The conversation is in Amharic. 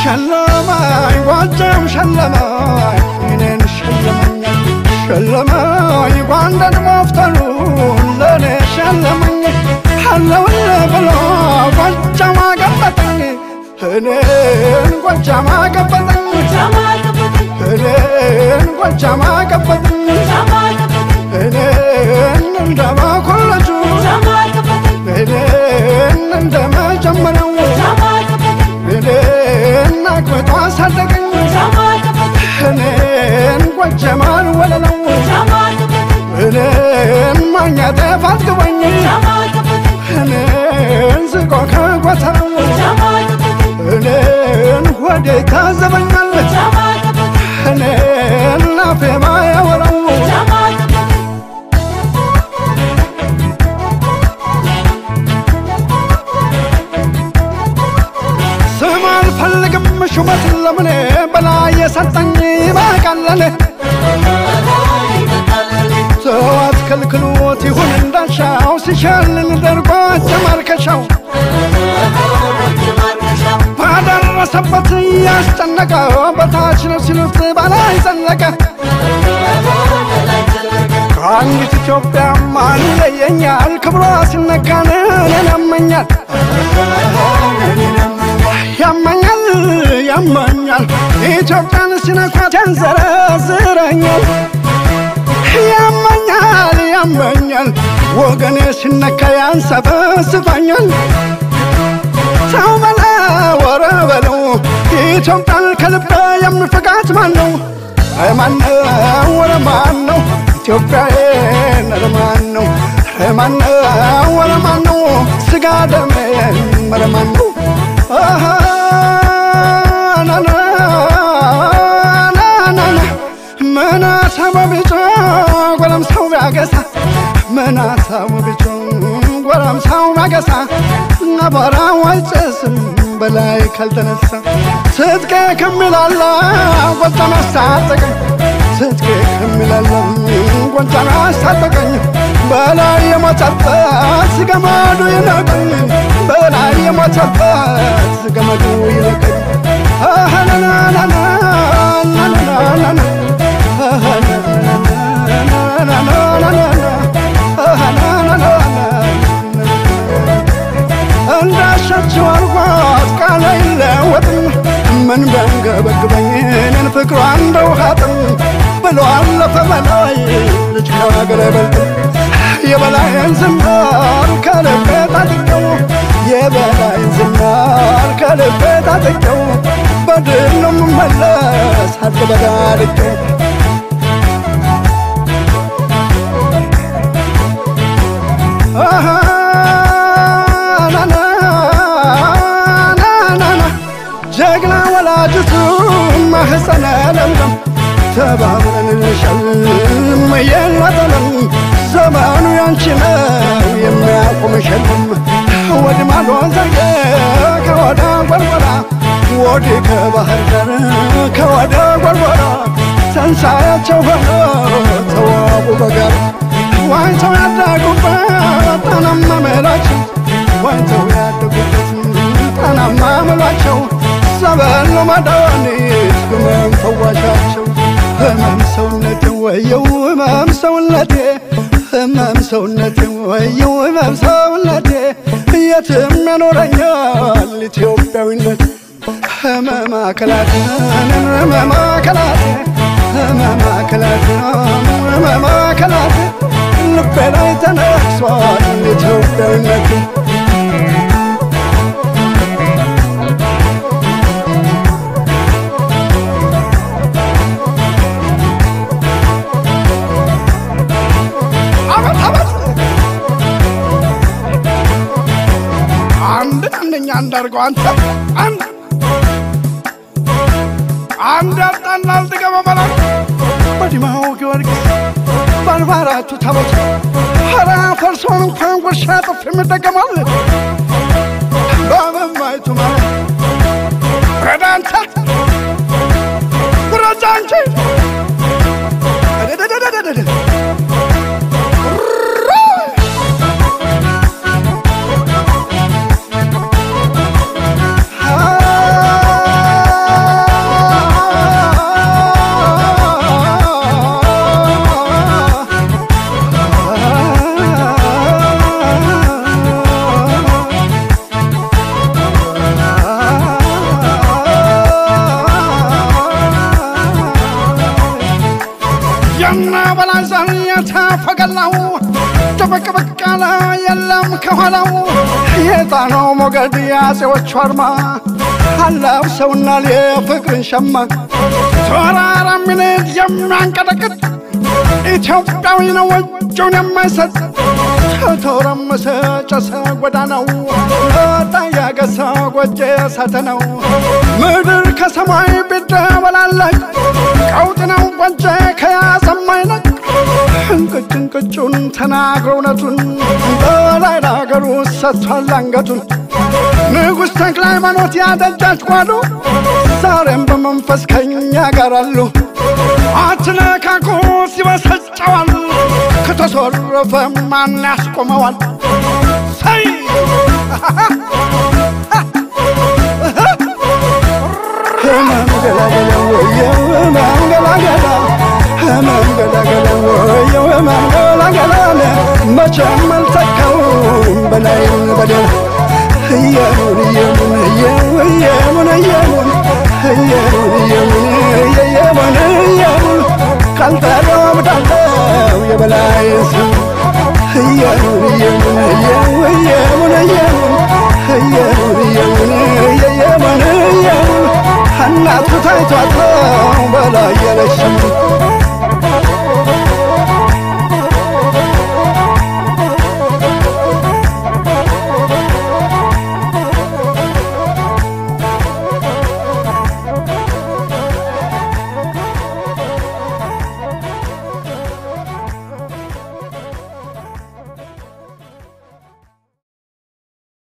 ሸለማኝ ጎጃም ሸለማኝ እኔን ሸለመኝ ሸለማኝ ጎንደር መፍተሉ ለእኔ ሸለመኝ አለውል ብሎ ጎጃም አገበጠኝ እኔን ጎጃም አገበጠኝ እኔን ጎጃም አገበጠኝ እኔን እንደ መኮለጁ እኔን እንደ መጀመሪያው እኔን አግብቶ አሳደገኝ እኔን ጎጃማን ወለለው እኔን ማግኘት ፋትግበኝ እኔን ዝቆ ከጎተራው እኔን ሆዴ ታዘበኛል እኔን ላፌ ማያወራው ስም አልፈልግም ሹመት ለምኔ በላይ የሰጠኝ ይበቃለኔ ሰው አትከልክሎት ይሁን እንዳሻው ሲሸልል ደርጎ ጀማርከሻው ባደረሰበት እያስጨነቀ በታች ነው ሲሉት በላይ ዘለቀ ከአንዲት ኢትዮጵያ ማን ይለየኛል ክብሯ ሲነካን እኔን ያመኛል ያመኛል ያመኛል ኢትዮጵያን ሲነኳት ያንዘረዝረኛል ያመኛል ያመኛል ወገኔ ሲነካ ያንሰፈስፈኛል ሰው በላ ወረ በለው ኢትዮጵያን ከልቤ የሚፈቃት ማን ነው? ማን ነው? ወረ ማን ነው? ኢትዮጵያዬን ኧረ ማን ነው? ኧረ ማን ነው? ወረ ማን ነው? ስጋ ደሜ ኧረ ማን ነው? አሃ ና ና ና ና ና ምን አሳበ ቢጮ ጎረምሳው ቢያገሳ ምን አሳበ ቢጮ ጎረምሳው ቢያገሳ አቧራው አይጨስም በላይ ካልተነሳ ትጥቄ ከሚላላ ጎጃም አስታጠቀኝ ትጥቄ ከሚላላ ጎጃም አስታጠቀኝ በላይ የሞተበት ገመዱ ይለቀኝ በላይ የሞተበት ገመዱ ይለቀኝ እንዳሻቸው አርጓት ቃል አይለወጥም ምን ቢያንገበግበኝ እኔን ፍቅሯ እንደ ውሃ ጥም ብሎ አለፈ በላይ ልጅ ከሀገር አይበልጥም የበላይን ዝናር ከልቤ ታጥቀው የበላይን ዝናር ከልቤ ታጥቀው በድል ነው የምመለስ አልበዳድቀው ጀግና ወላጅቱ ማህፀነ ለምለም ተባብረን እንሸልም የለጠለም ዘመኑ ያንቺ ነው የሚያቆም ሸልም ወዲ ማዶ ዘጌ ከወደ ጎርጎራ ወዲ ከባህር ዳር ከወደ ጎርጎራ ተንሳያቸው ሆኖ ተዋቡ በጋር ዋይተው ያደጉበት ጣናማ መላቸው ዋይተው ያደጉበት ጣናማ መሏቸው ሰበል ነው መድኃኒት ህመም ፈዋሻቸው ህመም ሰውነቴ ወየው ህመም ሰውነቴ ህመም ሰውነቴ ወየው ህመም ሰውነቴ የትም ያኖረኛል ኢትዮጵያዊነት ህመም አካላት ህመም አካላት ህመም አካላት ህመም አካላት ልቤ ላይ ተነክሷል ኢትዮጵያዊነት አንድ አንደኛ እንዳርገው አንተ አንድ አንድ አጣና አልጥገበ መላ በዲማው ጊዮርጊስ በአርባ አራቱ ታቦት ኧረ ፈርሶን እንኳን ጉርሻ ጥፍ የምጠቀማል በመማይቱ ማለት ወረዳ አንተ ውረጃ አንቺ እደደደደደደ ብቅ ብቅ አለ የለም ከኋላው የጣናው ሞገድ የአፄዎቹ አርማ አላብሰውና የፍቅርን ሸማ ተራራ ሚኒት የሚያንቀጠቅጥ ኢትዮጵያዊ ነው እጁን የማይሰጥ ተተረመሰ ጨሰ ጎዳናው ወጣ ያገሰ ጎጀ እሳተ ነው ምድር ከሰማይ ቢደበላለቅ ቀውጥ ነው ጎጀ ከያዘም አይለቅ እንቅጭ እንቅጩን ተናግሮ እውነቱን በላይ ለሀገሩ ሰጥቷል አንገቱን ንጉሥ ተክለ ሃይማኖት ያደጃች ጓሉ ዛሬም በመንፈስ ከኛ ጋር አሉ። አትነካኩ ሲበሰጨዋል ከተሶረፈ ማን ያስቆመዋል? ሰይ መንገላገላ ወየው መንገላገላ መንገላገላ ወየው መንገላገላ መቼም አልተካውም በላዩን በደል እየሙን እየሙን እየሙን እየሙን እየሙን እየሙን እየሙን እየሙን ካልጠራው አምዳለው የበላይ ስም እየሙን እየሙን እየሙን እየሙን እየሙን እየሙን እየሙን እየሙን እናቱ ታይቷት በላይ የለሽም